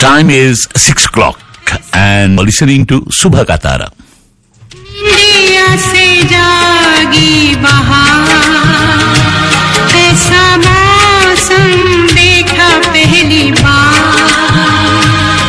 time is 6 o'clock and listening to Subha Katara. India से जागी बहार ऐसा मौसम देखा पहली बार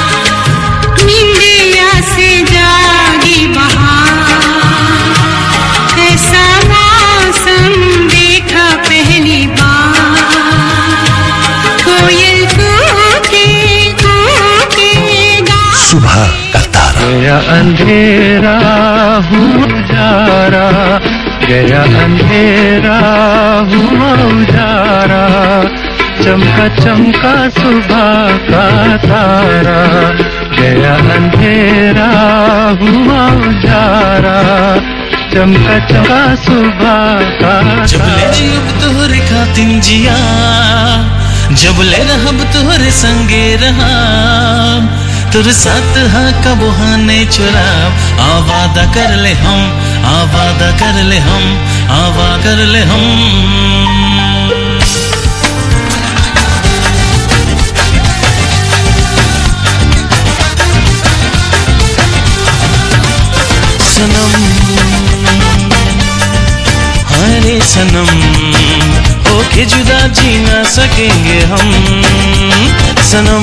इंडिया से जागी बहार ऐसा मौसम देखा पहली बार कोयल कूके कूके गा Subha Katara. गया अंधेरा हुआ उजारा गया अंधेरा हुआ उजारा चमका चमका सुबह का तारा गया अंधेरा हुआ उजारा चमका चमका सुबह का जब ले तारा जियब तोहरे खातिन जिया जब ले रहब तोहरे संगे रहब तोर साथ हा कबो हा नहीं चुराब आवादा कर ले हम आवादा कर ले हम आवा कर ले हम सनम हरे सनम ओके जुदा जी ना सकेंगे हम सनम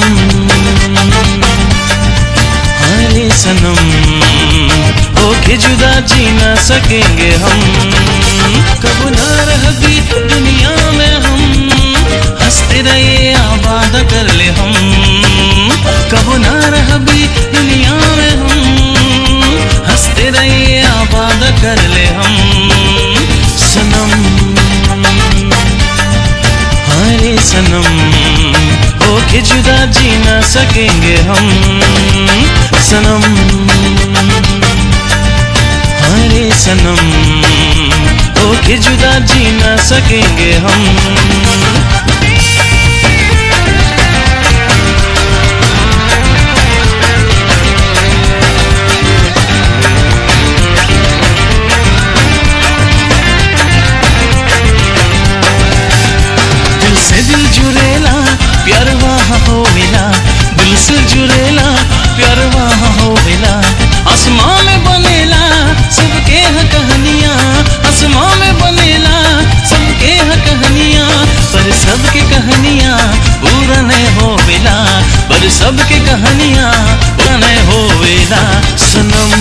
हरे सनम ओके जुदा जी ना सकेंगे हम कब ना रह भी दुनिया में हम हंसते रहे आबाद कर ले हम कब ना रह भी दुनिया में हम हंसते रहे आबाद कर ले हम सनम हरे सनम ओके जुदा जी ना सकेंगे हम सनम हरे सनम ओके जुदा जी ना सकेंगे हम दिल से दिल जुड़ेला प्यार वहाँ हो मिला दिल से जुड़ेला प्यार वहाँ हो मिला आसमां में बनेला सबके है कहानियाँ आसमां में बनेला सबके है कहानियाँ पर सबके कहानियाँ पूरा नहीं हो मिला पर सबके कहानियाँ पूरा नहीं हो मिला सनम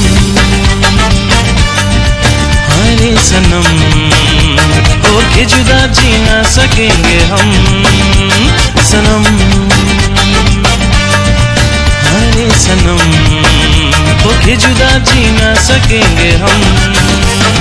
हरे सनम ओके जुदा जी ना सकेंगे हम सनम हरे सनम ओके जुदा जी ना सकेंगे हम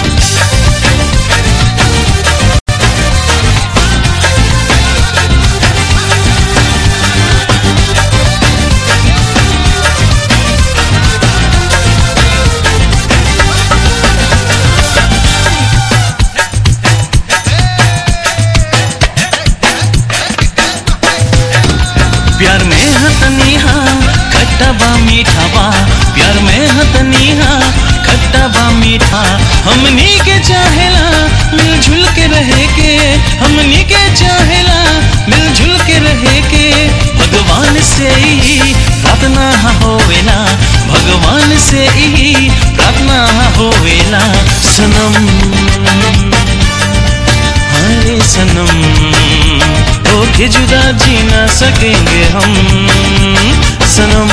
प्यार में हतनीहा खट्टा बा मीठा बा प्यार में हतनीहा खट्टा बा मीठा हमनी के चाहेला मिलजुल के रहे के हमनी के चाहेला मिलजुल के रहे के भगवान से ही प्रार्थना होवेला भगवान से ही प्रार्थना होवेला सनम हरे सनम ओके जुदा जी ना सकेंगे हम सनम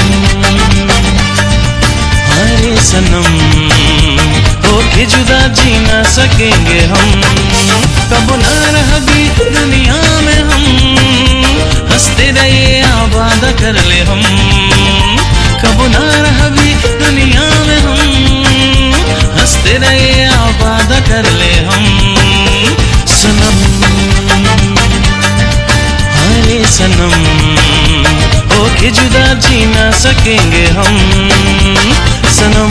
हरे सनम ओके जुदा जी ना सकेंगे हम कब ना रह भी दुनिया में हम हंसते रहे आबाद कर ले हम कब ना रह भी दुनिया में हम हंसते रहे आबाद कर ले हम सनम हरे सनम ओके जुदा जी ना सकेंगे हम सनम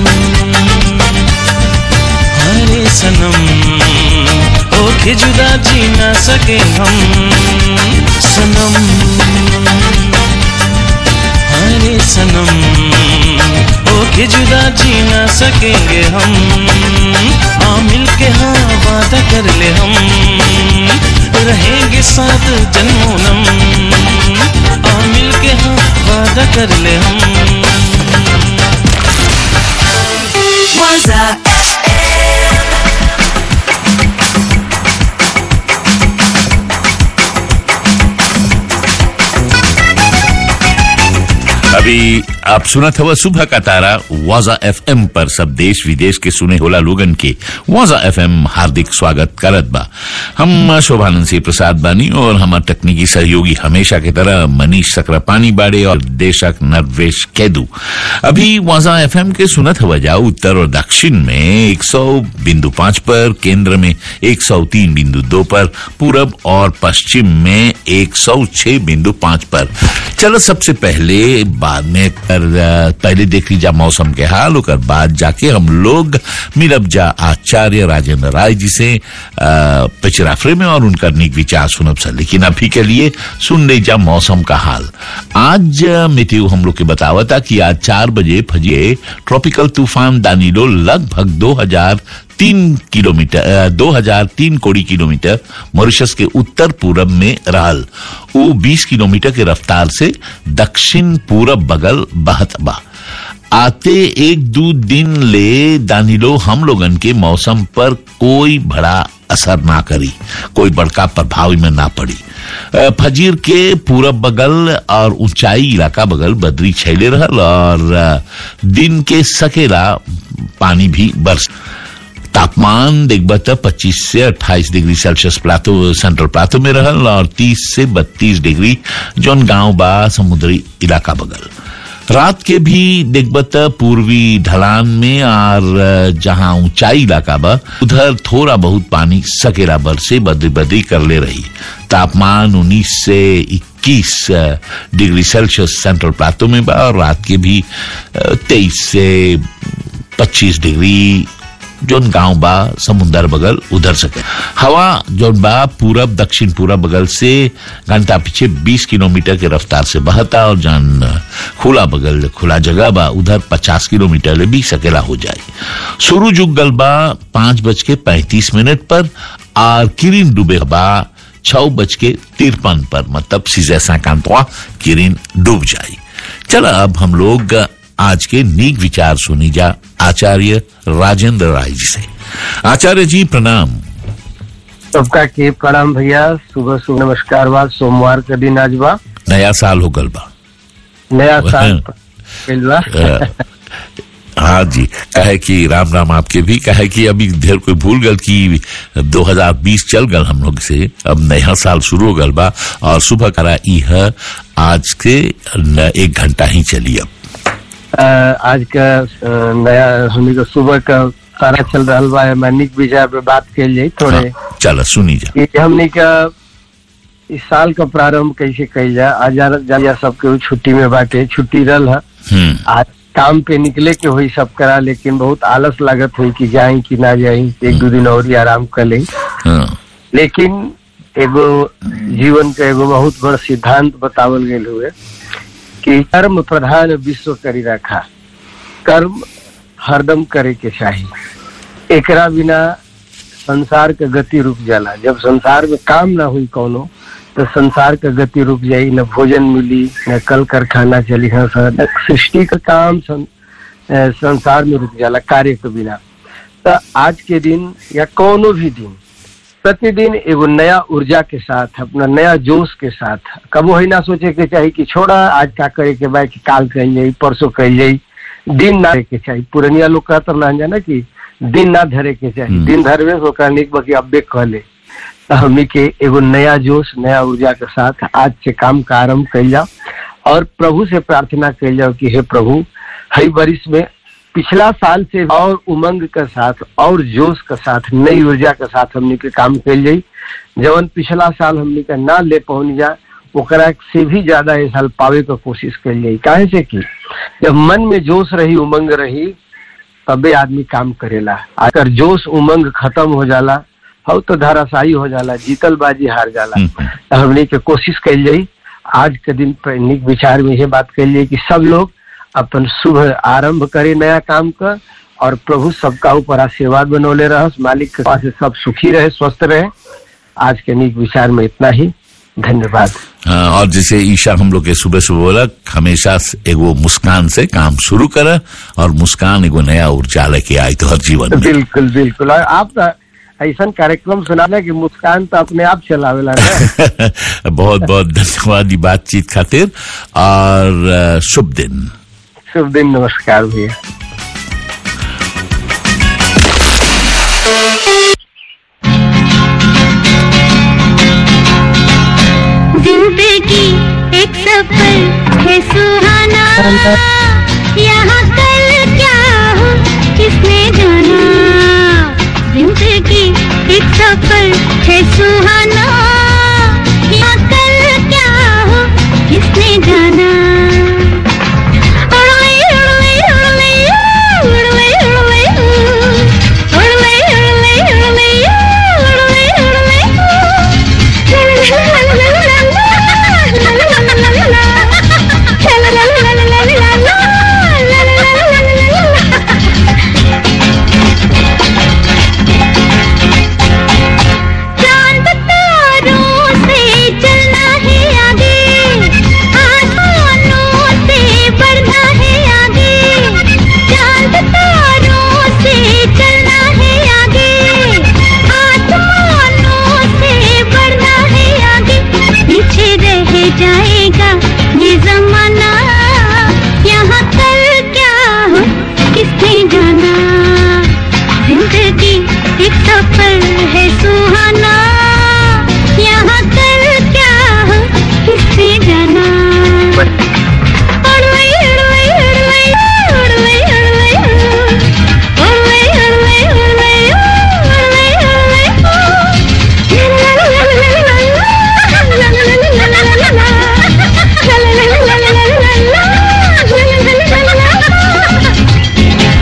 हरे सनम ओके जुदा जी ना सके हम सनम हरे सनम ओके जुदा जी ना सकेंगे हम हाँ मिल के हाँ वादा कर ले हम रहेंगे साथ जन्मोनम हाँ मिल के हाँ कर ले हम अभी आप सुनत हवा सुबह का तारा वाजा एफएम पर सब देश विदेश के सुने होला लोगन के वाजा एफएम हार्दिक स्वागत करत बा हम शोभानंद सिंह प्रसाद बानी और हमार तकनीकी सहयोगी हमेशा की तरह मनीष सक्रापानी बाड़े और देशक नरवेश कैदू अभी वाजा एफएम के सुनत हवा जाओ उत्तर और दक्षिण में 100 बिंदु पांच पर केंद्र में 103 बिंदु दो पर पूरब और पश्चिम में 106 बिंदु पांच पर चलो सबसे पहले बाद में कर अ, पहले देख लीजा मौसम के हाल ओकर बाद जाके हम लोग मिलब जा आचार्य राजेंद्र राय जी से अ, पिछराफरे में और उनका निक विचार सुनब सर लेकिन अभी के लिए सुन लीजा मौसम का हाल आज अ, मितियो हम लोग के बतावता कि आज चार बजे फजे ट्रॉपिकल तूफान दानिलो लगभग दो हजार तीन किलोमीटर दो हजार तीन कोड़ी किलोमीटर मॉरिशस के उत्तर पूरब में रहल वो बीस किलोमीटर के रफ्तार से दक्षिण पूरब बगल बहत बा आते एक दो दिन ले दानिलो हम लोगन के मौसम पर कोई बड़ा असर ना करी कोई बड़का प्रभाव में ना पड़ी अ, फजीर के पूरब बगल और ऊंचाई इलाका बगल बदरी छैले रहल और अ, दिन के सकेला पानी भी बरस तापमान देखबा त 25 से 28 degree Celsius plateau central plateau में रहल और 30 से 32 डिग्री जौन गांव बा समुद्री इलाका बगल रात के भी देखबा त पूर्वी ढलान में और जहां ऊंचाई इलाका बा उधर थोड़ा बहुत पानी सकेला बर से बदरी बदरी कर ले रही तापमान 19 से 21 डिग्री सेल्सियस सेंट्रल प्लाटो में बा और रात के भी 23 से 25 डिग्री जोन गांव बा समुंदर बगल उधर सके हवा जोन बा पूरब दक्षिण पूरब बगल से घंटा पीछे 20 किलोमीटर के रफ्तार से बहता और जान खुला बगल खुला जगह बा उधर 50 किलोमीटर ले भी सकेला हो जाए शुरू जुग गल बा पांच बज के पैंतीस मिनट पर और किरिन डूबे बा छह बज के तिरपन पर मतलब सीजे सैकांतवा किरिन डूब जाए चलो अब हम लोग आज के नीक विचार सुनी जा आचार्य राजेंद्र राय जी से आचार्य जी प्रणाम सबका के प्रणाम भैया सुबह सुबह नमस्कार बा सोमवार के दिन आज बा नया साल हो गल बा नया साल कइल बा अ, हाँ जी कहे कि राम राम आपके भी कहे कि अभी ढेर कोई भूल गल कि 2020 चल गल हम लोग से अब नया साल शुरू हो गल बा और सुबह करा यह आज के न- एक घंटा ही चली अब अ, आज का अ, नया हमनी के सुबह का सारा चल रहा बा मैनिक विजय पे बात कल जाई थोड़े हाँ, चलो सुनी जा कि हमनी का इस साल का प्रारंभ कैसे कइल जा आज जा जा सबके छुट्टी में बाटे छुट्टी रहल है हम्म आज काम पे निकले के हुई सब करा लेकिन बहुत आलस लागत हुई कि जाई कि ना जाई एक दो दिन और ही आराम कर लें हाँ, लेकिन एगो जीवन के एगो बहुत बड़ सिद्धांत बतावल गेल हुए कि कर्म प्रधान विश्व करी रखा कर्म हरदम करे के चाहिए एकरा बिना संसार के गति रुक जाला जब संसार में काम ना हुई कोनो तो संसार के गति रुक जाई न भोजन मिली न कल कारखाना चली हाँ सर न सृष्टि का काम सं, अ, संसार में रुक जाला कार्य के बिना तो आज के दिन या कोनो भी दिन प्रतिदिन एगो नया ऊर्जा के साथ अपना नया जोश के साथ कबो ही ना सोचे के चाहिए कि छोड़ा आज का करे के बाद कि काल कल जाई परसों कल जाई दिन ना धरे के चाहिए पुरनिया लोग कहते ना जाना कि दिन ना धरे के चाहिए हम्म। दिन धरवे तो ओकरा निक बाकी अब्बे कहले तो हमनी के एगो नया जोश नया ऊर्जा के साथ आज से काम का आरम्भ कल जाओ और प्रभु से प्रार्थना कल जाओ कि हे प्रभु हई बरिस में पिछला साल से और उमंग के साथ और जोश के साथ नई ऊर्जा के साथ हमनी के काम कल जाई जवन पिछला साल हमनी के ना ले पहुंच जा ओकरा से भी ज्यादा ये साल पावे के कोशिश कल जाई काहे से कि जब मन में जोश रही उमंग रही तबे आदमी काम करेला अगर जोश उमंग खत्म हो जाला हो तो धराशायी हो जाला जीतल बाजी हार जाला हम्म, तो हमने के कोशिश कल जाई आज के दिन पर निक विचार में ये बात कल जाई कि सब लोग अपन शुभ आरंभ करे नया काम का और प्रभु सबका ऊपर आशीर्वाद बनौले रह मालिक के पास से सब सुखी रहे स्वस्थ रहे आज के निक विचार में इतना ही धन्यवाद हाँ, और जैसे ईशा हम लोग के सुबह सुबह बोला हमेशा से एगो मुस्कान से काम शुरू कर और मुस्कान एगो नया ऊर्जा लेके आई तो हर जीवन में बिल्कुल बिल्कुल और आप तो ऐसा कार्यक्रम सुनाना कि मुस्कान तो अपने आप चलावेला ना बहुत बहुत धन्यवाद ये बातचीत खातिर और अ, शुभ दिन शुभ दिन नमस्कार भैया जिंदगी एक सफर है सुहाना यहाँ कल क्या हो किसने जाना जिंदगी एक सफर है सुहाना यहाँ कल क्या हो किसने जाना उड़वे, उड़वे, उड़वे, उड़वे, उड़वे, उड़वे, उड़वे, उड़वे, उड़वे, उड़वे, चांद तारों से चलना है आगे आसमानों से बढ़ना है आगे चांद तारों से चलना है आगे आसमानों से बढ़ना है आगे पीछे रह जाएगा ये जमाना यहाँ कल क्या हो किसने जाना जिंदगी एक सफर है सुहाना यहाँ कल क्या हो किसने जाना उड़वे, उड़वे, उड़वे, उड़वे, उड़वे, उड़वे, उड़वे, उड़वे, उड़वे, उड़वे।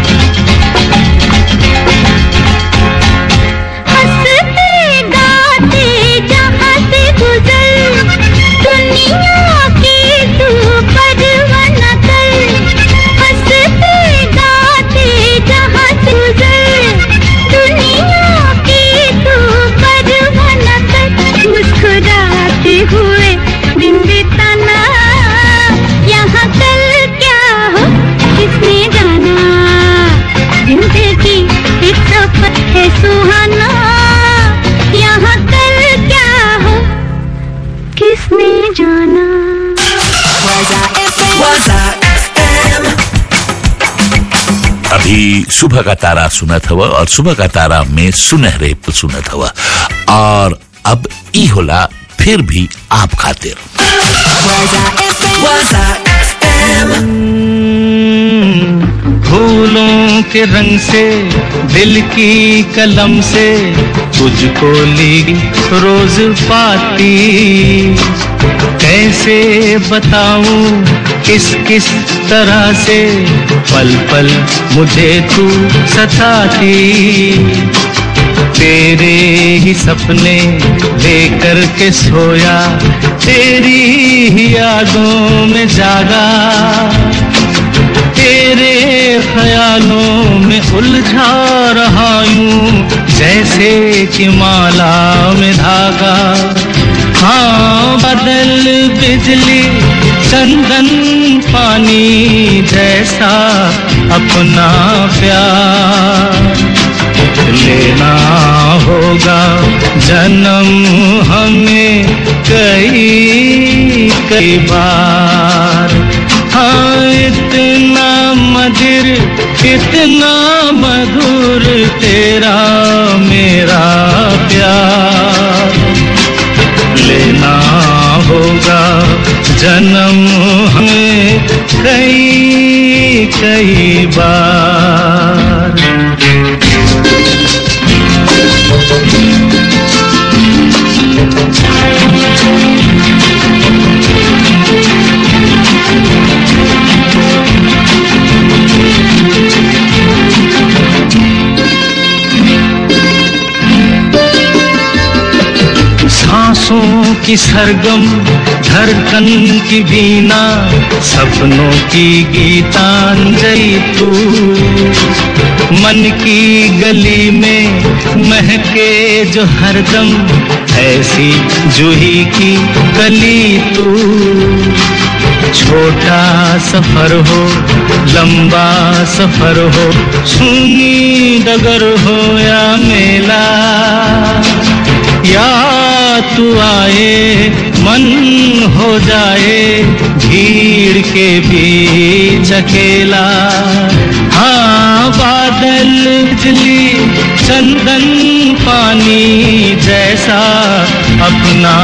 हंसते गाते जहाँ से गुजर दुनिया की तू परवाह न कर हंसते गाते जहाँ से गुजर दुनिया की तू परवाह न कर मुस्कुराते हुए दिन बिताना यहाँ कल क्या हो किसने जाना जिंदगी एक सफर है सुहाना यहाँ कल क्या हो किसने जाना अभी सुबह का तारा सुनत हवा और सुबह का तारा में सुनहरे सुनत हवा और अब ई होला फिर भी आप खातिर फूलों के रंग से दिल की कलम से तुझको ली रोज पाती कैसे बताऊं किस किस तरह से पल पल मुझे तू सताती तेरे ही सपने लेकर के सोया तेरी ही यादों में जागा तेरे ख्यालों में उलझा रहा यूं जैसे कि माला में धागा हाँ बदल बिजली चंदन पानी जैसा अपना प्यार लेना होगा जन्म हमें कई कई बार हाँ इतना मधुर इतना मधुर तेरा मेरा प्यार लेना होगा जन्म हमें कई कई बार सांसों की सरगम धड़कन की बीना सपनों की गीतांजलि तू मन की गली में महके जो हरदम ऐसी जूही की कली तू छोटा सफर हो लंबा सफर हो सुनी डगर हो या मेला या तू आए मन हो जाए भीड़ के बीच अकेला हाँ बादल बिजली चंदन पानी जैसा अपना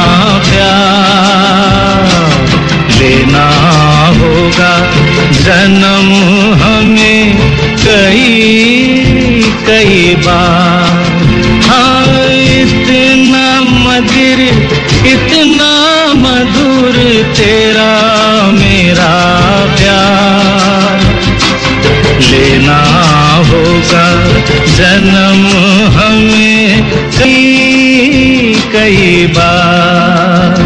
प्यार लेना होगा जन्म हमें कई कई बार हाँ इतना मधुर इतना मधुर तेरा मेरा प्यार लेना होगा जन्म हमें कई कई बार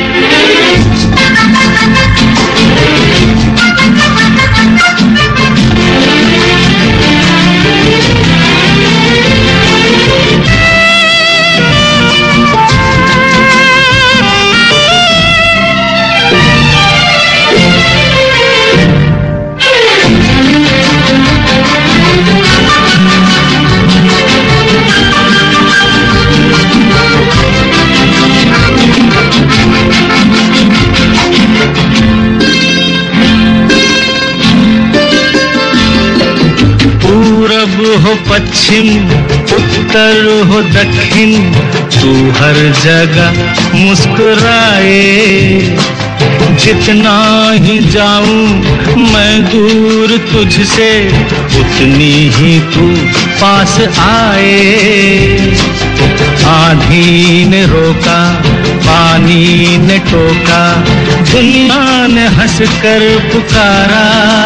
पूरब हो पश्चिम उत्तर हो दक्षिण तू हर जगह मुस्कुराए जितना ही जाऊं मैं दूर तुझसे उतनी ही तू पास आए आंधी ने रोका पानी ने टोका दुनिया ने हंसकर पुकारा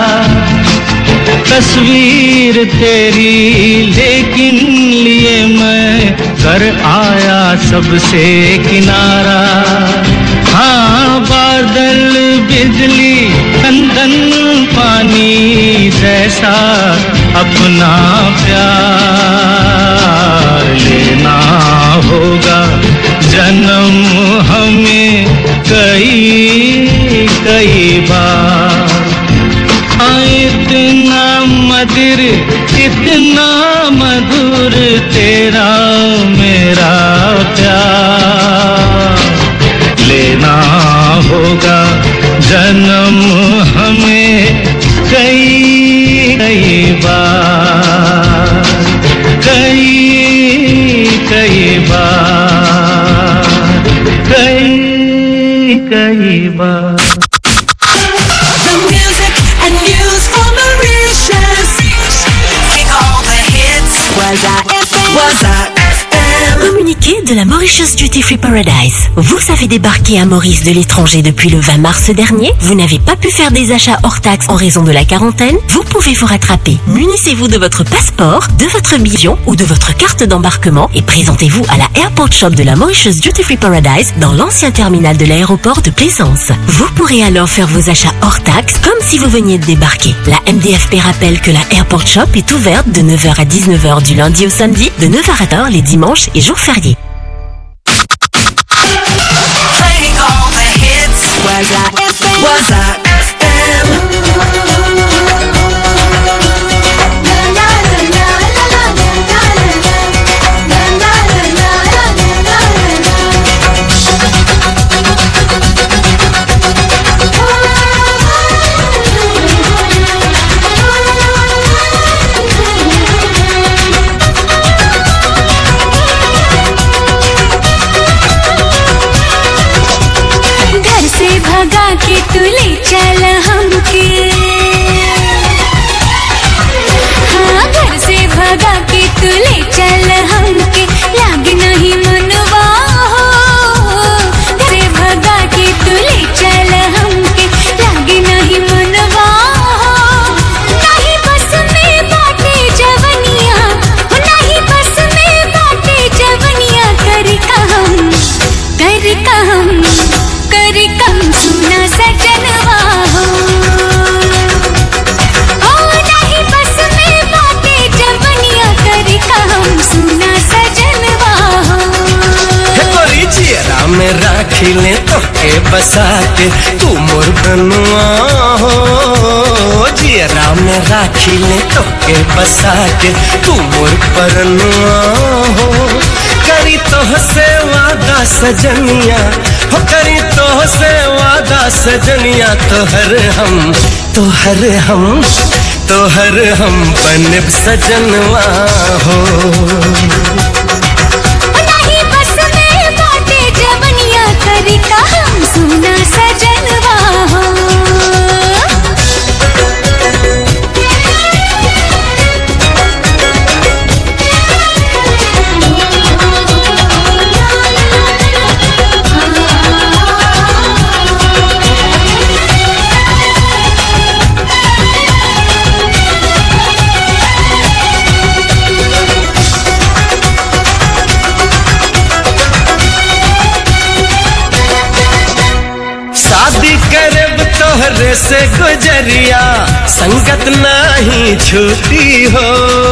तस्वीर तेरी लेकिन लिए मैं कर आया सबसे किनारा हाँ बादल बिजली कंदन पानी जैसा अपना प्यार लेना होगा जन्म हमें कई कई बार हाँ, इतना मधुर इतना मधुर तेरा मेरा प्यार लेना होगा जन्म हमें कई कई बार कई कई बार कई कई बार The music and news for Mauritius. Kick all the hits. Was I FM? Was I FM? Communiqué de la Mauritius Duty Free Paradise. Vous avez débarqué à Maurice de l'étranger depuis le 20 mars dernier. Vous n'avez pas pu faire des achats hors taxes en raison de la quarantaine. Vous pouvez vous rattraper. Munissez-vous de votre passeport, de votre billet ou de votre carte d'embarquement et présentez-vous à la Airport Shop de la Mauritius Duty Free Paradise dans l'ancien terminal de l'aéroport de Plaisance. Vous pourrez alors faire vos achats hors taxes comme si vous veniez de débarquer. La MDFP rappelle que la Airport Shop est ouverte de 9h à 19h du lundi au samedi, de 9h à 10h les dimanches et jours fériés. Playing all the hits. Was I FM? Was I FM राखी ले तो के बसा के तू मोर बनुआ हो जियरा में राखी ले तो के बसा के तू मोर परनुआ हो करी तो से वादा सजनिया हो करी तो से वादा सजनिया तोहर हम तोहर हम तोहर हम बनब सजनवा हो नहीं बस में बाटे जवनिया करी का हम सुना सजनवा हो शादी करब तोहरे से गुजरिया संगत नहीं छूटी हो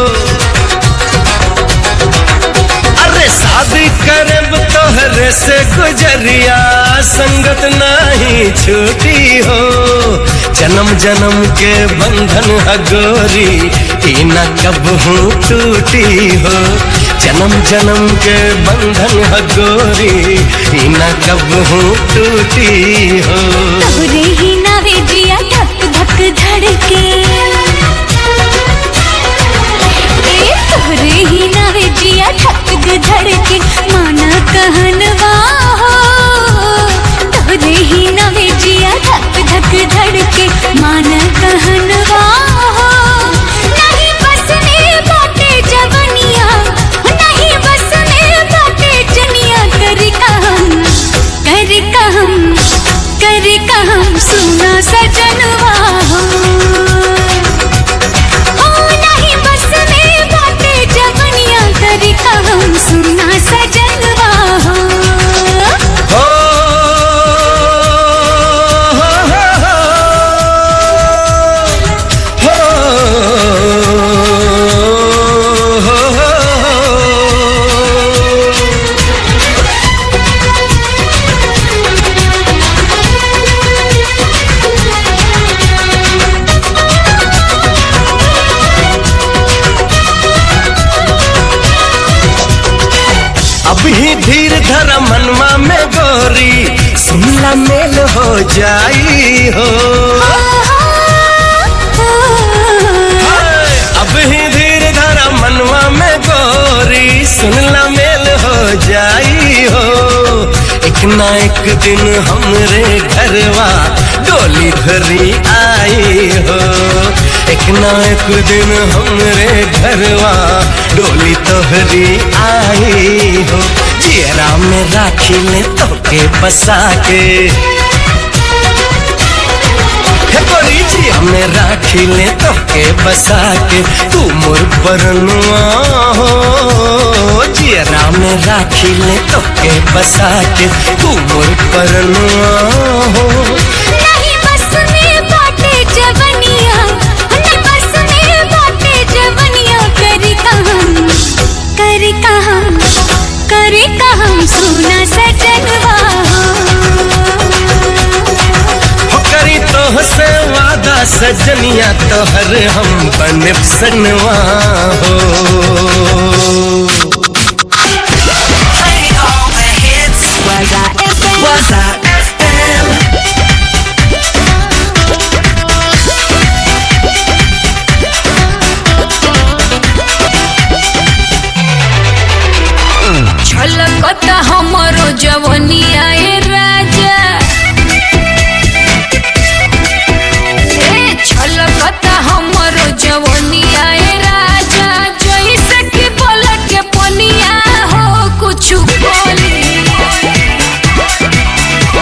अरे शादी करब तोहरे से गुजरिया संगत नहीं छूटी हो जन्म जन्म के बंधन हगोरी ई न कब हूँ टूटी हो जन्म जन्म के बंधन हगोरी ई न कब हूँ टूटी हो तोरे ही नावे जिया धक धक धड़के ए तोरे ही नावे जिया धक धक धड़के माना कहनवा हो तोरे ही नावे जिया धक धक धड़के माना कहनवा हो नहीं बस में बाटे जवनिया नहीं बस में बाटे जनिया कर कहम कर कहम कर कहम सुना सजनवा हो हो नहीं बस में बाटे जवनिया कर कहम सुना सजनवा हो हो हो अभी धीर धर मनवा में गोरी सुनला मेल हो जाई हो हाय, अभी धीर धर मनवा में गोरी सुनला मेल हो जाई हो एक ना एक दिन हमरे घरवा डोली धरी आई हो एक ना एक दिन हमरे घरवा डोली तोहरी आई हो जियरा में राखी ले तो के बसा के हे गोरी जिया में राखी ले तो के बसा के तू मोर बरनुआ हो जियरा में राखी ले तो के बसा के तू मोर बरनुआ हो नहीं बस में बाटे जवनिया नहीं बस में बाटे जवनिया करी कहम करी कहम करी कहम सुना सजनवा हो करी तो से वादा सजनिया तोहर हम बने सनवा हो Playing all the hits. Waza FM Waza FM. छलकता हमरो जवनिया ए राजा ए छलकता हमरो जवनिया ए राजा जैसे कि पलट के पनिया हो कुछ बोली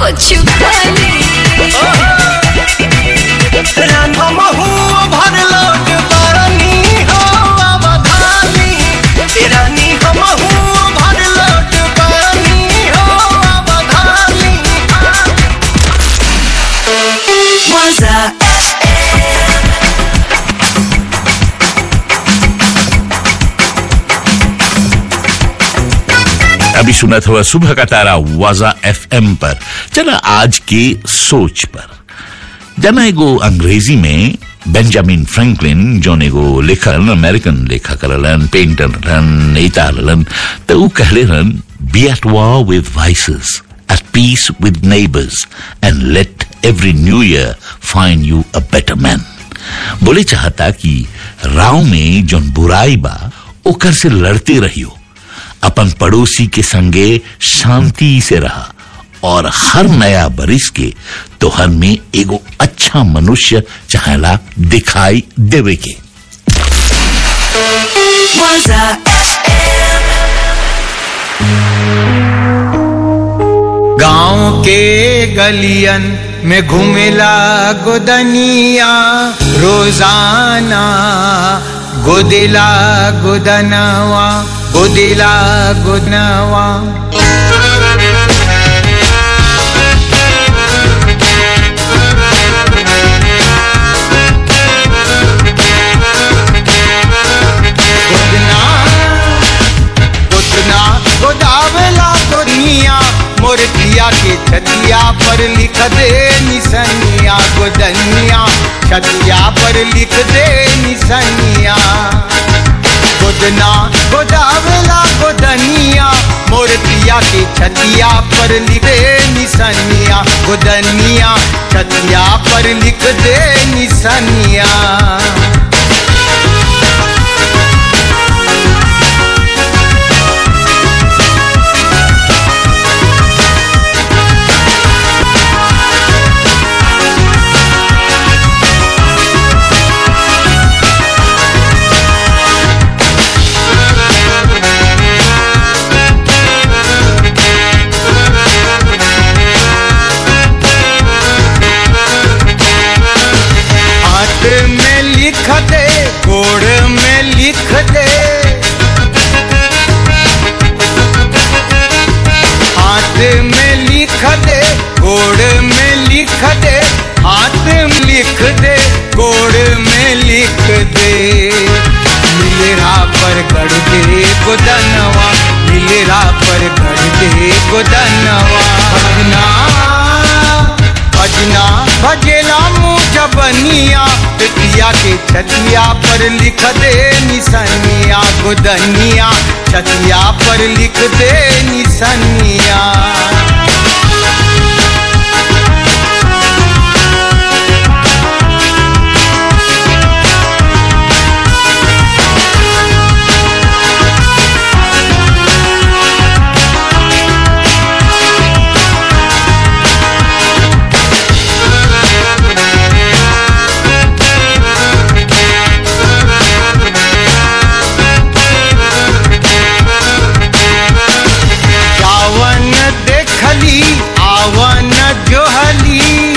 कुछ खाली हमहू भर लोट बानी हो अवधानी रानी हमहू भर लोट बानी हो अवधानी मजा अभी सुना था वह सुबह का तारा वाजा एफएम पर चला आज के सोच पर जना एगो अंग्रेजी में बेंजामिन फ्रैंकलिन जोन एगो लेखन अमेरिकन लेखक रहलन पेंटर रहन नेता रहलन तो ऊ कहले रहन be at war with voices at peace with neighbors and let every new year find you a better man बोले चाहता कि राव में जोन बुराई बा ओकर से लड़ते रहियो अपन पड़ोसी के संगे शांति से रहा और हर नया बरिस के तोहर में एगो अच्छा मनुष्य चाहेला दिखाई देवे के मजा गांव के गलियन में घूमेला गोदनिया रोजाना गोदिला गोदनवा गोदिला गोदनवा गोदना गोदना गोदावला गोदनिया मोरतिया के छतिया पर लिख दे निसनिया गोदनिया छतिया पर लिख दे निसनिया गोदना गोदावला गोदनिया मोरतिया के छतिया पर लिख दे निसनिया गोदनिया छतिया पर लिख दे निसनिया हाथ में लिख दे गोड़ में लिख दे हाथ में लिख दे गोड़ में लिख दे हाथ में लिख दे गोड़ में लिख दे मिलरा पर गढ़ दे गोदनवा मिलरा पर गढ़ दे गोदनवा भजना भजना भजेला मुँह जबनिया पितिया के छतिया पर लिख दे निसनिया गोदनिया छतिया पर लिख दे निसनिया जावन देखली आवन जोहली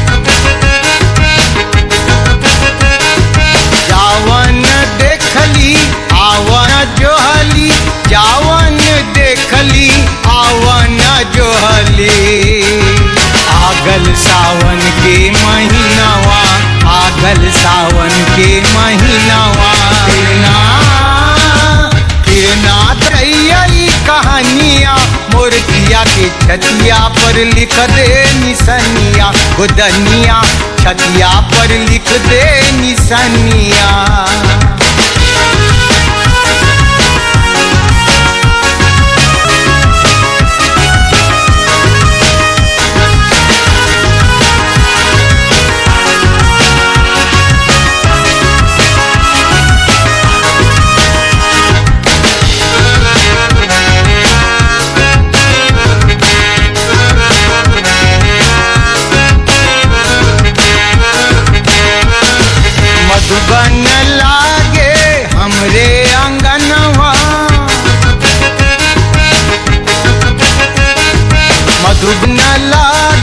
जावन देखली आवन जोहली जावन देखली आवन जोहली आगल सावन के महीनावा आगल सावन के महीनावा किरना किरना दैयई कहानिया मोरतिया के छतिया पर लिख दे निसनिया गोदनिया छतिया पर लिख दे निसनिया मधुबन लागे हमरे अंगनवा मधुबन लागे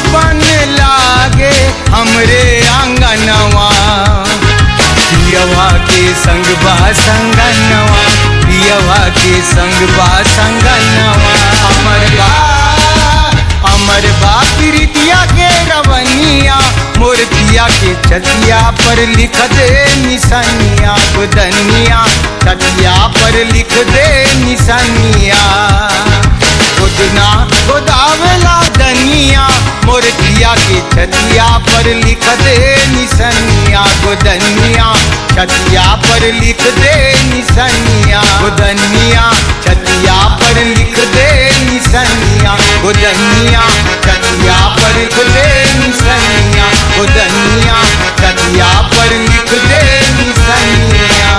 बन लागे हमरे आंगनवा पियवा के संग बा संगनवा पियवा के संग बा संगनवा अमर बा अमर बा प्रीतिया के रवनिया मोर पिया के छतिया पर लिख दे निशानिया गुदनिया छतिया पर लिख दे निशानिया खुदना खुदावला दनिया मोर पिया के छतिया पर लिख दे निशानिया गुदनिया छतिया पर लिख दे निशानिया गुदनिया छतिया पर लिख दे निशानिया गुदनिया छतिया पर लिख दे निशानिया गुदनिया छतिया पर लिख दे निशानिया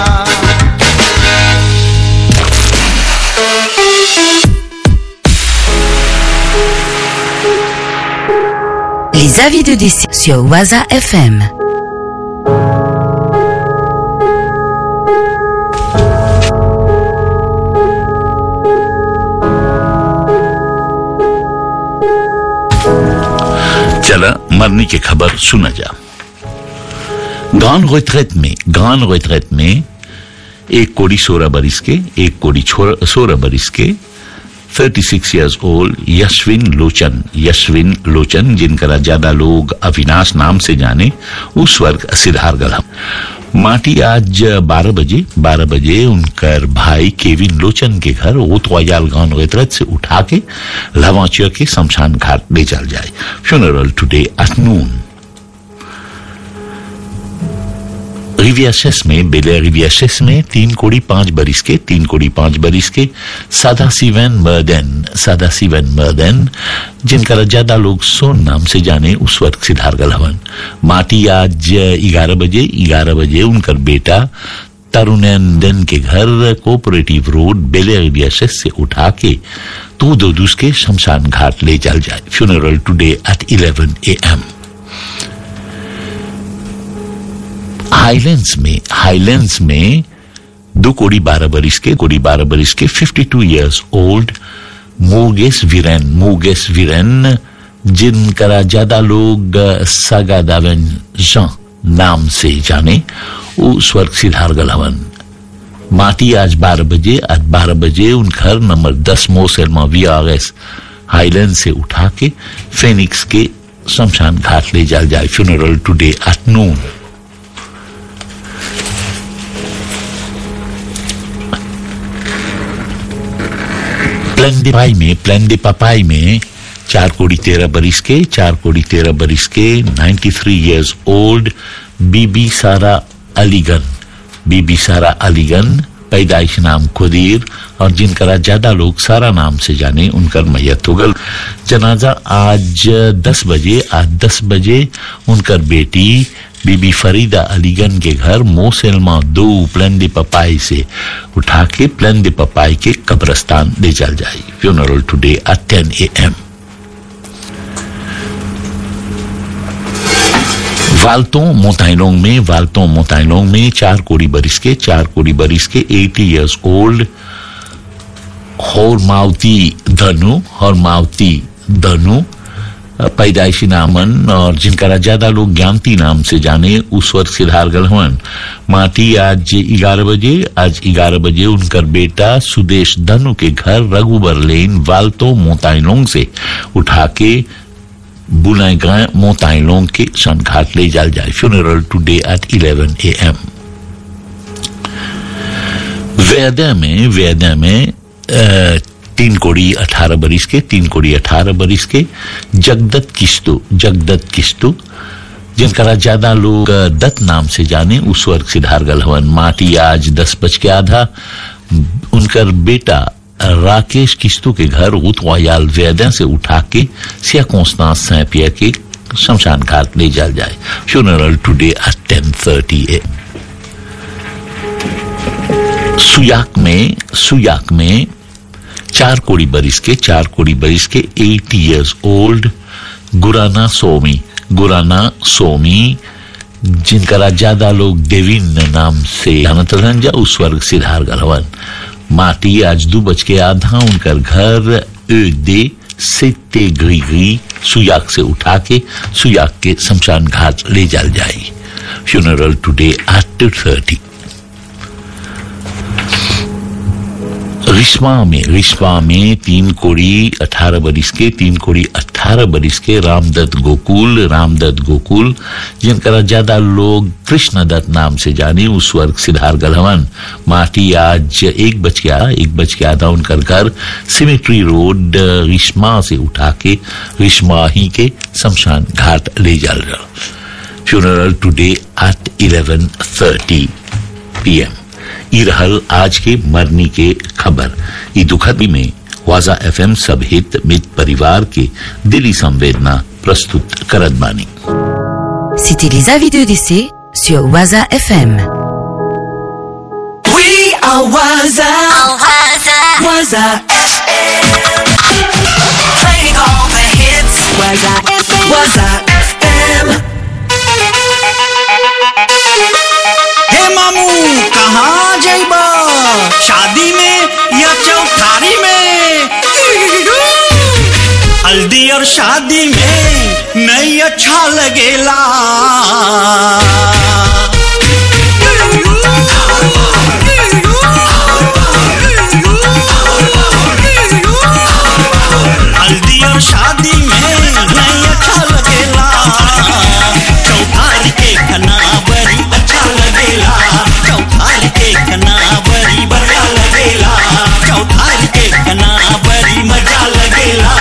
Les avis de décès sur Waza FM. चला मरने की खबर सुना जा गान रिट्रेट में गान रिट्रेट में एक कोड़ी सोलह बरिस के एक कोड़ी सोलह बरिस के 36 इयर्स ओल्ड यशविन लोचन यशविन लोचन जिनका ज्यादा लोग अविनाश नाम से जाने उस वर्ग सिद्धार गला माटी आज 12 बजे 12 बजे उनकर भाई केविन लोचन के घर ओतवायाल गांव रेतरत से उठा के लवाचिया के शमशान घाट ले चल जाए फ्यूनरल टुडे आफ्टरनून रिवियासेस में बेले रिवियासेस में तीन कोड़ी पांच बरिस के तीन कोड़ी पांच बरिस के सादा सिवन मर्दन सादा सिवन मर्दन जिनका ज्यादा लोग सोन नाम से जाने उस वक्त सिद्धार गलहवन माटी आज ग्यारह बजे ग्यारह बजे उनका बेटा तरुणंदन के घर कोऑपरेटिव रोड बेले रिवियासेस से उठा के तो दो दूस के शमशान घाट ले चल जाए funeral today at eleven A M Highlands में हाईलैंड्स में दो कोड़ी बारह बरिस के कोड़ी बारह बरिस के 52 इयर्स ओल्ड मोगेस वीरेन मोगेस वीरेन जिनका ज्यादा लोग सागा दावन जॉन नाम से जाने वो स्वर्ग सिद्धार गलहवन माटी आज बारह बजे आज बारह बजे उन घर नंबर दस मोसेलमा वी आगस हाईलैंड से उठा के फेनिक्स के शमशान घाट ले जाल जाए फ्यूनरल टुडे एट नून प्लान दे पाई में प्लान दे पपाई में चार कोड़ी तेरह बरिस के चार कोड़ी तेरह बरिस के 93 थ्री ईयर्स ओल्ड बीबी सारा अलीगन बीबी सारा अलीगन पैदाइश नाम खुदीर और जिनका ज्यादा लोग सारा नाम से जाने उनका मैयत हो गल जनाजा आज दस बजे आज दस बजे उनकर बेटी बीबी फरीदा अलीगन के घर मोसेलमा दो प्लन दे पपाई से उठा के प्लन दे पपाई के कब्रस्तान ले चल जाए फ्यूनरल टुडे एट टेन ए एम वाल्टों मोताइलोंग में वाल्टों मोताइलोंग में चार कोड़ी बरिस के चार कोड़ी बरिस के 80 इयर्स ओल्ड होरमावती धनु होरमावती धनु पैदाइशी नामन और जिनका ज्यादा लोग ज्ञानती नाम से जाने उस वर्ष सिद्धार गलहवन माटी आज ग्यारह बजे आज ग्यारह बजे उनकर बेटा सुदेश धनु के घर रघुबर लेन वाल्तो मोताइलोंग से उठा के बुलाएगा मोताइलोंग के सनघाट ले जाल जाए funeral today at eleven A M वेदा में वेदा में अ, तीन कोड़ी अठारह बरिस के तीन कोड़ी अठारह बरिस के जगदत्त किस्तु जगदत्त किस्तु जिनका ज्यादा लोग अ, दत्त नाम से जाने उस वर्ग सिद्धार गलहवन माटी आज दस बज के आधा उनकर बेटा राकेश किस्तु के घर उतवायाल वेदन से उठा के सिया कोंस्तान सैपिया के शमशान घाट ले जाल जाए funeral today at ten thirty A सुयाक में सुयाक में चार कोड़ी बरिस के चार कोड़ी बरिस के एट इयर्स ओल्ड गुराना सोमी गुराना सोमी जिनका ज्यादा लोग देविन नाम से जानत रहन जा उस वर्ग सिद्धार गलवन माटी आज दो बज के आधा उनकर घर दे सेते ग्रीगरी सुयाग से उठा के सुयाग के शमशान घाट ले जाल जाए funeral today at two thirty रिश्मा में रिश्मा में तीन कोड़ी अठारह बरिस के तीन कोड़ी अठारह बरिस के रामदत्त गोकुल रामदत्त गोकुल जिनका ज्यादा लोग कृष्ण दत्त नाम से जाने उस वर्ग सिद्धार गलहवन माटी आज एक बज गया एक बज के आधा उनकर घर सिमेट्री रोड रिश्मा से उठा के रिश्मा ही के शमशान घाट ले जाल रहा funeral today at eleven thirty P M ई रहल आज के मरनी के खबर ई दुखद में वाजा एफएम सब हित मित परिवार के दिली संवेदना प्रस्तुत करत बानी C'était les avis de décès sur Waza FM. We are Waza. Waza FM. Playing all the hits. Waza FM. Waza FM. हे मामू कहाँ जाइबा शादी में या चौठारी में हल्दी और शादी में नहीं अच्छा लगेला हल्दी और शादी में नहीं अच्छा लगेला चौठारी के खना बड़ी अच्छा लगेला चौठारी के खना बड़ी बढ़िया लगेला चौठारी के खना बड़ी मजा लगेला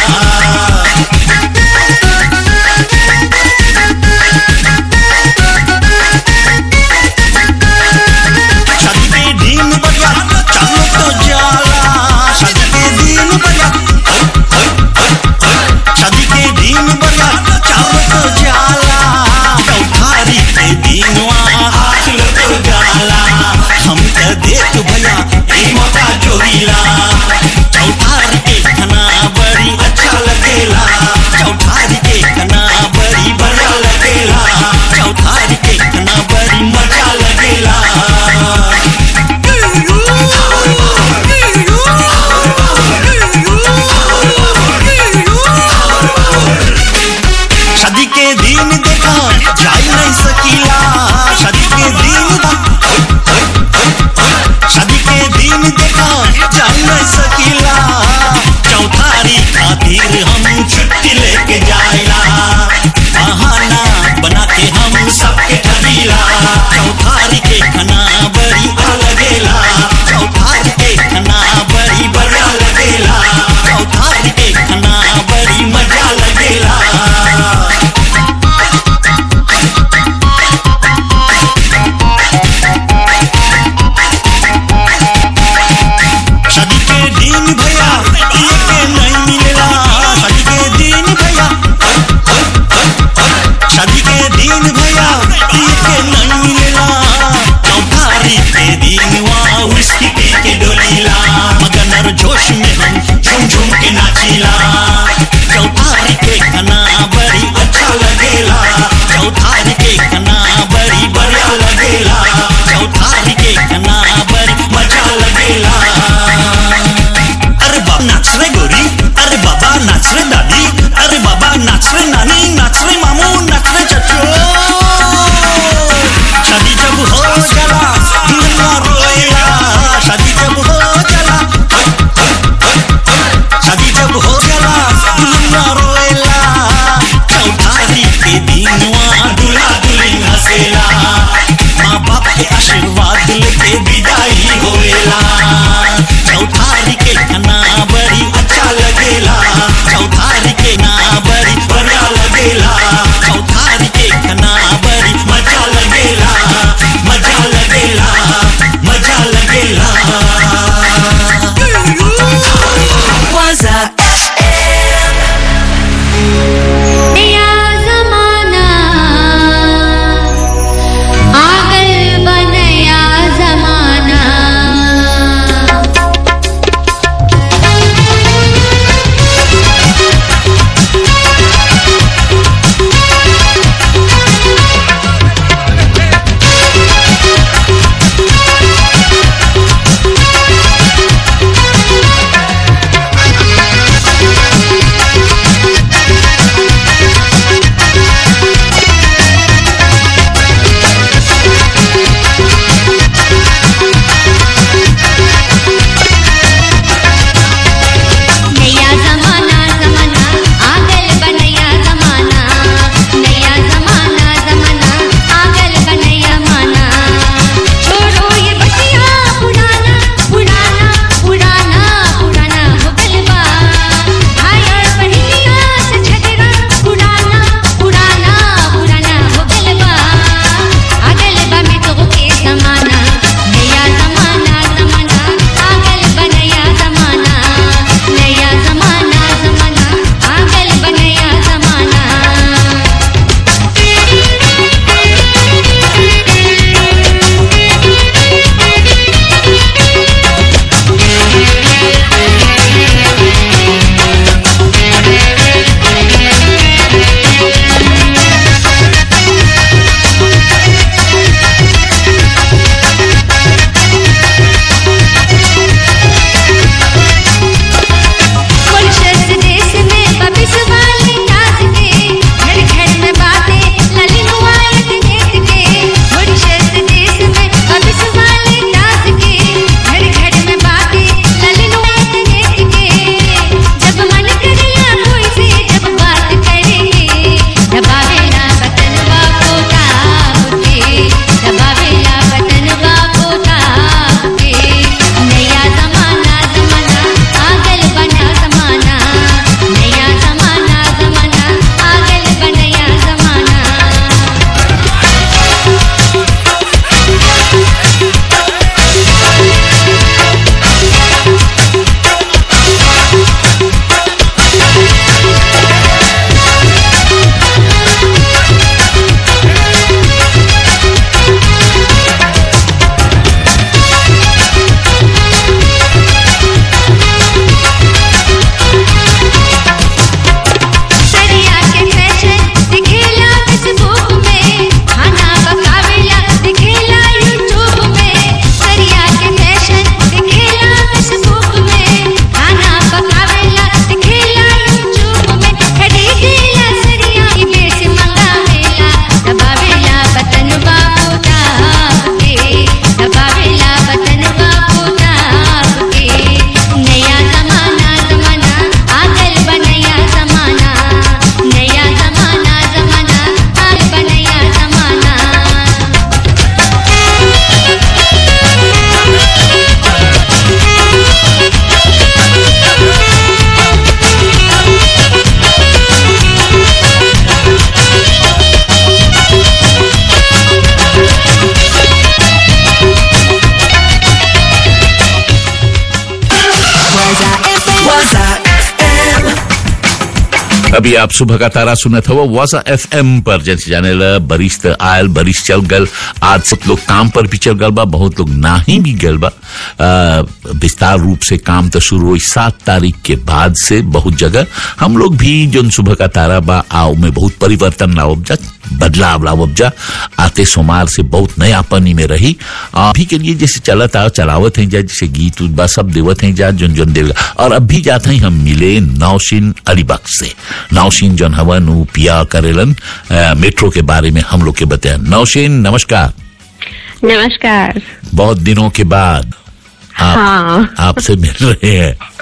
अभी आप सुबह का तारा सुनत हो वाजा एफ एम पर जैसे जाने ला बरिश त आयल बरिश चल गल आज सब लोग काम पर भी चल गल बा बहुत लोग नाही भी गल बा आ, विस्तार रूप से काम तो शुरू हुई सात तारीख के बाद से बहुत जगह हम लोग भी जो सुबह का तारा बा आओ में बहुत परिवर्तन लाओ जा बदलाव लाओ जा आते सोमार से बहुत नयापनी में रही अभी के लिए जैसे चलत आओ चलावत है जा जैसे गीत उत बा सब देवत है जा जोन जोन देव और अब भी जाते हैं हम मिले नौशीन अलीबख्श से नौशीन जोन हवन उ पिया करेलन अ, मेट्रो के बारे में हम लोग के बताया नौशीन नमस्कार नमस्कार बहुत दिनों के बाद आप हाँ आपसे मिल रहे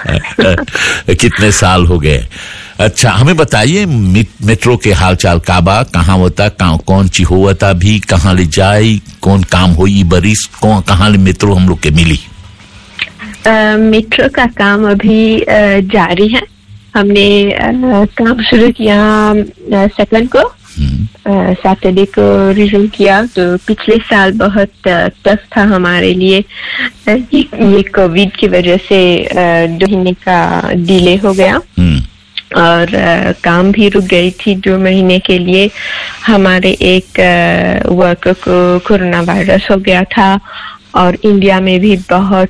हैं कितने साल हो गए अच्छा हमें बताइए मे- मेट्रो के हाल चाल का बा कहाँ होता कहाँ कौन ची होता भी कहाँ ले जाई कौन काम होई बरिस कौन कहाँ ले मेट्रो हम लोग के मिली अ, मेट्रो का काम अभी अ, जारी है हमने अ, काम शुरू किया सेकंड को सैटरडे को रिज्यूम किया तो पिछले साल बहुत टफ था हमारे लिए अ, ये ये कोविड की वजह से अ, दो महीने का डिले हो गया और अ, काम भी रुक गई थी दो महीने के लिए हमारे एक वर्कर को कोरोना वायरस हो गया था और इंडिया में भी बहुत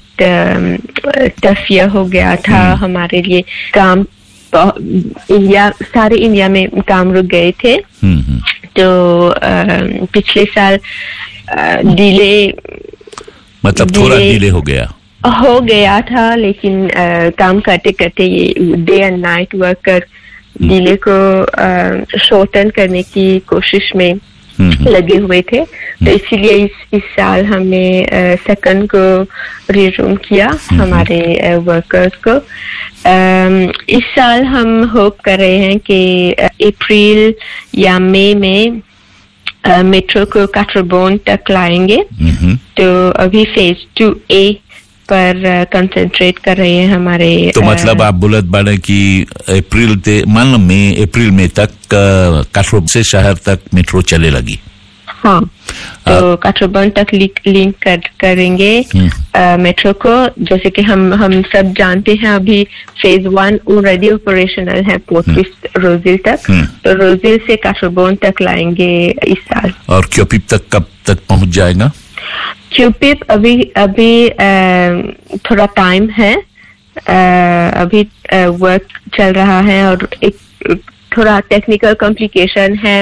टफ ईयर हो गया था हमारे लिए काम बहु- इंडिया सारे इंडिया में काम रुक गए थे तो अ, पिछले साल डिले मतलब थोड़ा डिले- डिले हो गया हो गया था लेकिन अ, काम करते करते ये डे एंड नाइट वर्क कर डिले को शॉर्टन करने की कोशिश में लगे हुए थे तो इसीलिए इस इस साल हमने सेकंड को रिज्यूम किया हमारे वर्कर्स को अम, इस साल हम होप कर रहे हैं कि अप्रैल या मई में अ, मेट्रो को काठरबोन तक लाएंगे तो अभी फेज टू ए पर कंसंट्रेट कर रहे हैं हमारे तो अ, मतलब आप बोलत बाड़े कि अप्रैल ते मान लो मई अप्रैल में तक अ, काठगोदाम से शहर तक मेट्रो चले लगी हाँ तो काठरबन तक लिंक लिंक कर, करेंगे अ, मेट्रो को जैसे कि हम हम सब जानते हैं अभी फेज वन ऑलरेडी ऑपरेशनल है पोर्ट रोजिल तक तो रोजिल से काठरबन तक लाएंगे इस साल और क्योपिप तक कब तक पहुंच जाएगा क्यूपिप अभी अभी अ, थोड़ा टाइम है अ, अभी वर्क चल रहा है और एक थोड़ा टेक्निकल कॉम्प्लिकेशन है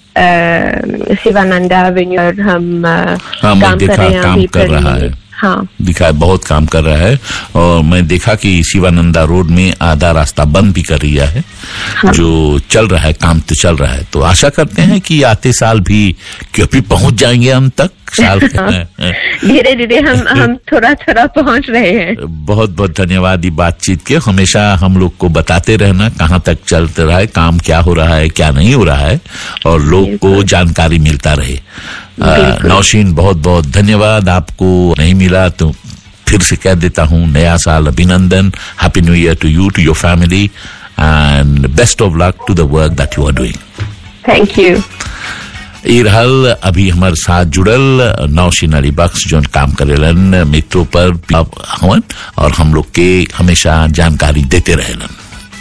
अ, शिवानंदा एवेन्यू और हम अ, हाँ मैं काम कर देखा रहे हैं काम अभी कर रहा करने है में। हाँ दिखा है, बहुत काम कर रहा है और मैं देखा कि शिवानंदा रोड में आधा रास्ता बंद भी कर दिया है जो चल रहा है काम तो चल रहा है तो आशा करते हैं कि आते साल भी क्योंकि पहुंच जाएंगे हम तक साल धीरे धीरे हम हम थोड़ा थोड़ा पहुंच रहे हैं बहुत बहुत धन्यवाद ये बातचीत के हमेशा हम लोग को बताते रहना कहाँ तक चलते रहा है काम क्या हो रहा है क्या नहीं हो रहा है और लोग को जानकारी मिलता रहे अ, नौशीन बहुत बहुत धन्यवाद आपको नहीं मिला तो फिर से कह देता हूँ नया साल अभिनंदन happy new year to you to your family and best of luck to the work that you are doing thank you ई रहल अभी हमारे साथ जुड़ल नौशीन अली बख्श जो काम करेलन मित्रों पर हवन और हम लोग के हमेशा जानकारी देते रहेलन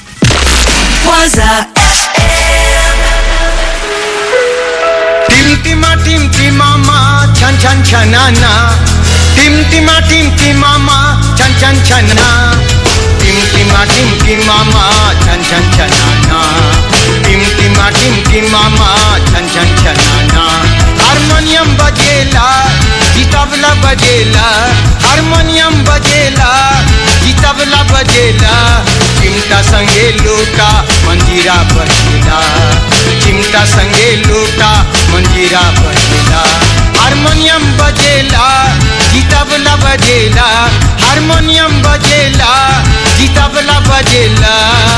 Waza टिम टिमा टिम टिमामा छन छन छनाना टिम टिमा टिम टिमामा छन छन छना टिम टिमा टिम टिमामा छन छन छनाना टिम टिमा टिम टिमामा छन छन छनाना हारमोनियम बजेला गीतबला बजेला हारमोनियम बजेला गीतबला बजेला चिमटा संगे लोटा मंजीरा बजेला चिमटा संगे लोटा मंजीरा बजेला हारमोनियम बजेला गीतबला बजेला हारमोनियम बजेला गीतबला बजेला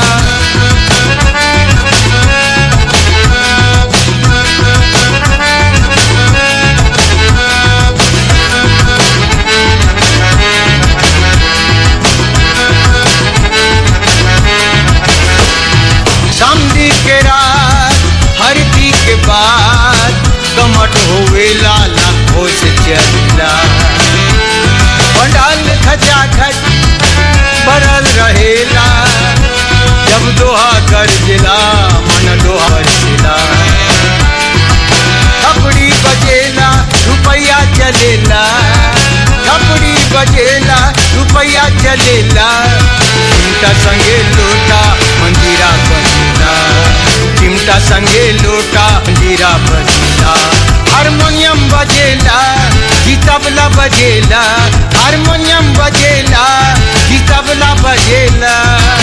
समझी के रात हरदी के बाद कमट होवे लाला होश चला पंडाल खचा खच बरल रहेला जब दोहा कर जिला चलेला छपड़ी बजेला रुपया चलेला चिमटा संगे लोटा मंदिरा बजेला चिमटा संगे लोटा मंदिरा बजेला हारमोनियम बजेला जी तबला बजेला हारमोनियम बजेला जी तबला बजेला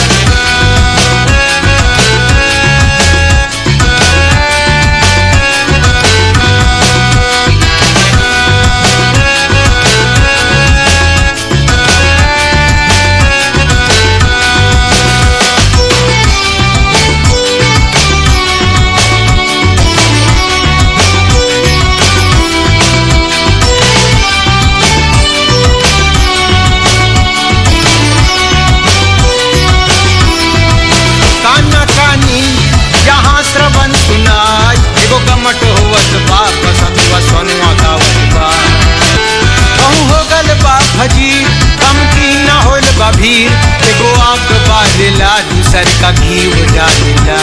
काना कानी जहाँ श्रवण सुनाय एगो गमट होवत बा बसतुआ सोनुआ गावत बा कहूँ हो गल बा भजी कम की न होल बा भीड़ एगो आग बारेला दूसर का घी हो डालेला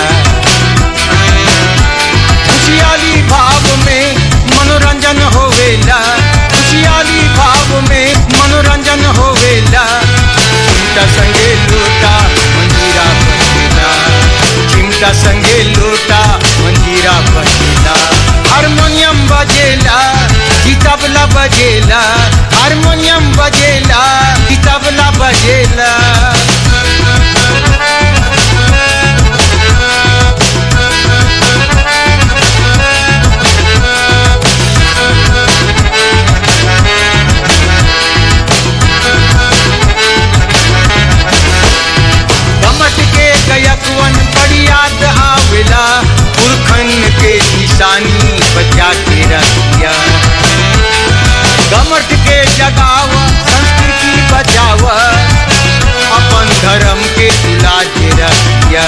खुशियाली भाव में मनोरंजन होवेला खुशियाली भाव में मनोरंजन होवेला चिमटा संगे लोटा मंजीरा बजेला चिमटा संगे लोटा मंजीरा बजेला हारमोनियम बजेला जी तबला बजेला हारमोनियम बजेला जी तबला बजेला गमट के गयकवन बड़ी याद आवेला पुरखन के निशानी बचा के रखिया गमट के जगाव संस्कृति बचाव अपन धर्म के तुला के रखिया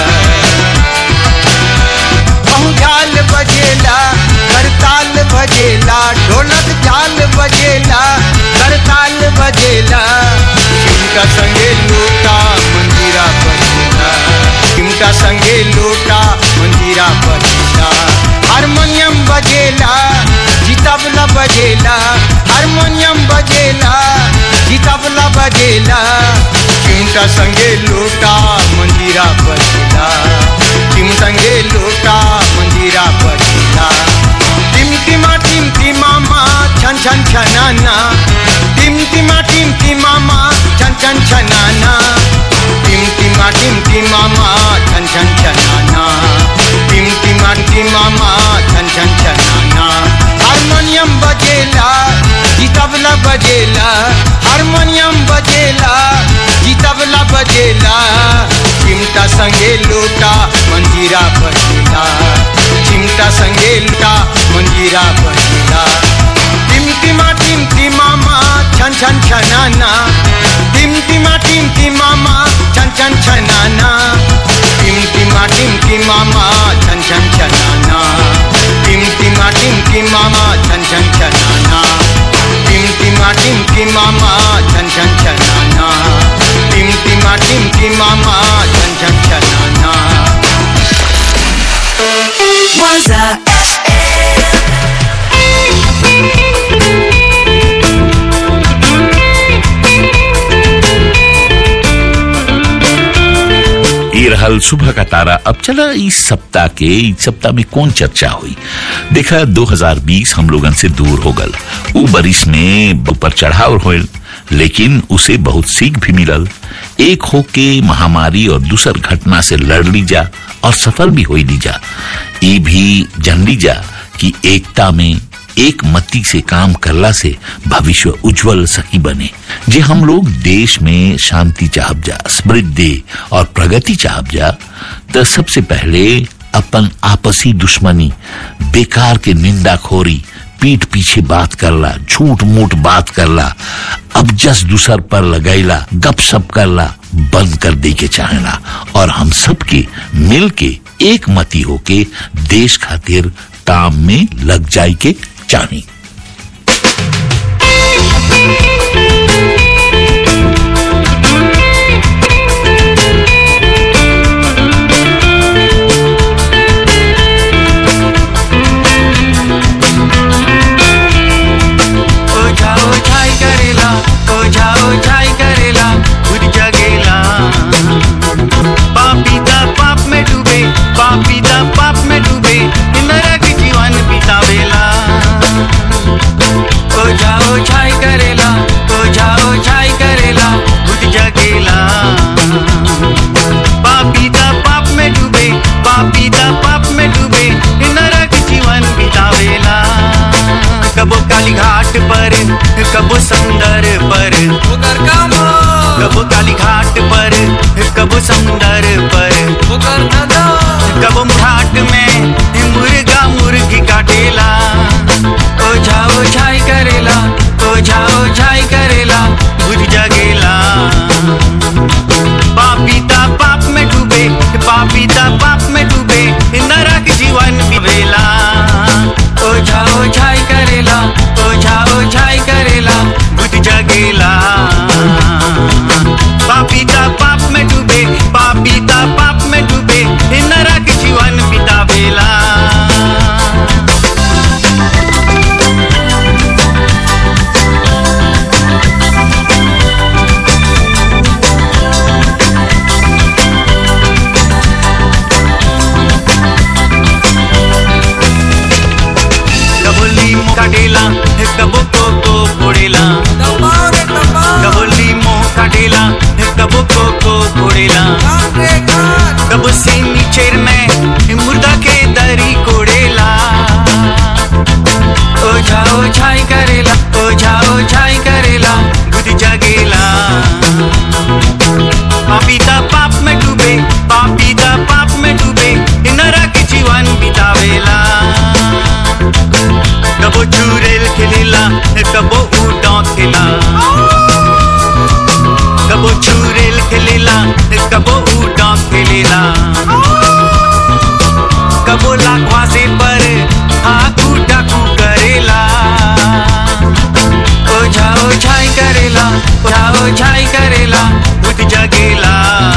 कहूँ झाल बजेला करताल बजेला ढोलक झाल बजेला करताल बजेला चिमटा संगे लोटा मंदिरा बजेला चिमटा संगे लोटा मंदिरा बजेला हारमोनियम बजेला जी तबला बजेला हारमोनियम बजेला जी तबला बजेला चिमटा संगे लोटा मंदिरा बजेला चिम संगे लोटा मंदिरा बजेला टिम टिमा टिम टिमामा छन छन छनाना टिम टिमा टिम टिमामा छन छन छनाना टिम टिमा टिम टिमामा छन छन छनाना टिम टिमा टिमामा छन छन छनाना हारमोनियम बजेला जी तबला बजेला हारमोनियम बजेला जी तबला बजेला चिमटा संगे लोटा मंजीरा बजेला चिमटा संगे लोटा मंजीरा बजेला टिमटिमा टिमटिमामा छन छन छनाना टिमटिमा टिमटिमामा छन छन छनाना टिमटिमा टिमटिमामा छन छन छनाना टिमटिमा टिमटिमामा छन छन छनाना टिमटिमा टिमटिमामा छन छन छनाना टिमटिमा टिमटिमामा छन छन छनाना Waza ये रहल सुबह का तारा अब चला इस सप्ताह के इस सप्ताह में कौन चर्चा हुई देखा 2020 हम लोगन से दूर हो गल उ बरिस में ऊपर चढ़ाव होल लेकिन उसे बहुत सीख भी मिलल एक हो के महामारी और दूसर घटना से लड़ ली जा और सफल भी हो ली जा ये भी जान ली जा कि एकता में एक मती से काम करला से भविष्य उज्जवल सही बने जे हम लोग देश में शांति चाहब जा समृद्धि और प्रगति चाहब जा तो सबसे पहले अपन आपसी दुश्मनी बेकार के निंदा खोरी पीठ पीछे बात करला झूठ मूठ बात करला अब जस दूसर पर लगैला गप सप करला बंद कर दे के चाहेला और हम सब के मिल के एक मती होके देश खातिर काम में लग जाए के चाही ओ कब से नीचे में मुर्दा के दरी कोड़ेला ओझा ओझाई करेला ओझा ओझाई करेला बुध जगेला पापीता पाप में डूबे पापीता पाप में डूबे नरक जीवन बितावेला कबो चूरेल खेलेला कबो उडा खेला कबो चूरेल खेलेला कबो उडा खेलेला कबो लाखवा से पर आकू डाकू करेला ओझा ओझाई करेला ओझा ओझाई करेला बुध जगेला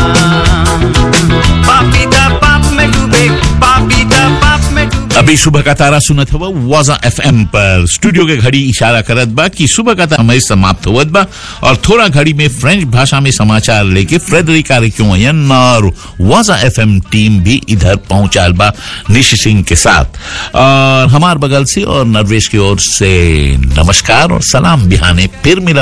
पापीता पाप में डूबे पापीता पाप में डूबे अभी सुबह का तारा सुनत हुआ वाजा एफएम पर स्टूडियो के घड़ी इशारा करत बा कि सुबह का तारा हमें समाप्त होवत बा और थोड़ा घड़ी में फ्रेंच भाषा में समाचार लेके फ्रेडरिक कार्यक्रम और वाजा एफएम टीम भी इधर पहुंचाल बा निशि सिंह के साथ और हमार बगल से और नरवेश की ओर से नमस्कार और सलाम बिहाने फिर मिला